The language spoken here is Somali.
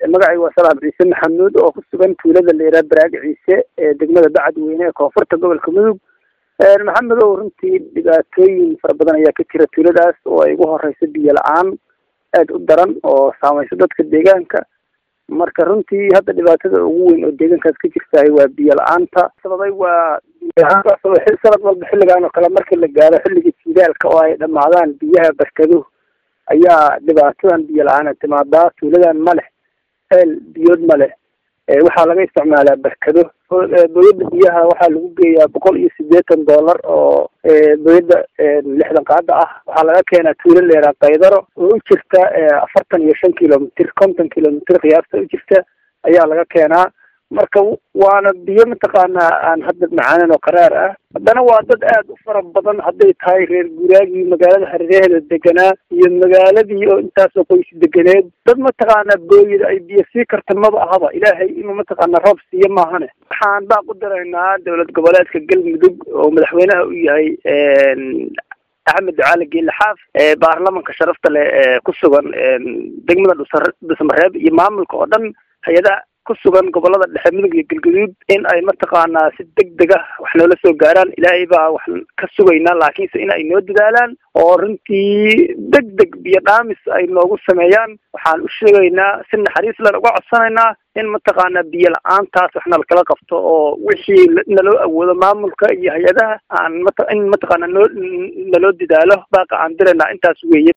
magacay waa salaam ciise maxamuud oo ku sugan tuulada leeraa baraag ciise ee degmada bacadweyne ee koonfurta gobolka mudug maxamed ow runtii dhibaatooyin fara badan ayaa ka jira tuuladaas oo ay ugu horeyso biyo la-aan aada u daran oo saameyso dadka deegaanka marka runtii hadda dhibaatada ugu weyn oo deegaankaas ka jirtahay waa biyo la-aanta sababay waa sanad walba xilligan oo kale markii la gaaro xilliga jidaalka oo ay dhamaadaan biyaha barkado ayaa dhibaatadan biyo la-aan timaadaa tuuladan ma leh ceel biyood ma leh waxaa laga isticmaalaa barkado boyada biyaha waxaa lagu geeyaa boqol iyo sideetan dollar oo boyada lixdan qaada ah waxaa laga keenaa tuulo leeraa kaydaro oo u jirta afartan iyo shan kilomitr konton kilomitr qiyaasta u jirta ayaa laga keenaa marka waana biyo mataqaanaa aan hadda macaanan oo qaraar ah haddana waa dad aada u fara badan hadday tahay reer guuraagii magaalada hareeraheeda deganaa iyo magaaladii oo intaasoo qoys deganeed dad mataqaanaa booyada ay biyo sii karta maba ahaba ilaahay inuu mataqaanaa roob siiyo maahane waxaan baaq u diraynaa dowlad goboleedka galmudug oo madaxweynaha u yahay axmed ducaali geelle xaaf baarlamanka sharafta leh ee ku sugan degmada dhusa dhusmareeb iyo maamulka oo dhan hay-adaha kusugan gobolada dhexe mudug iyo galgaduud in ay mataqaanaa si deg deg ah wax noola soo gaaraan ilaahay baa wax ka sugaynaa laakiinse in ay noo dadaalaan oo runtii deg deg biyo dhaamis ay noogu sameeyaan waxaan u sheegaynaa si naxariis lan uga codsanaynaa in mataqaanaa biyo la-aantaas wax nalkala qabto oo wixii naloo awoodo maamulka iyo hay-adaha aan mat in mataqaanaa noo naloo dadaalo baaqa aan diraynaa intaas weeye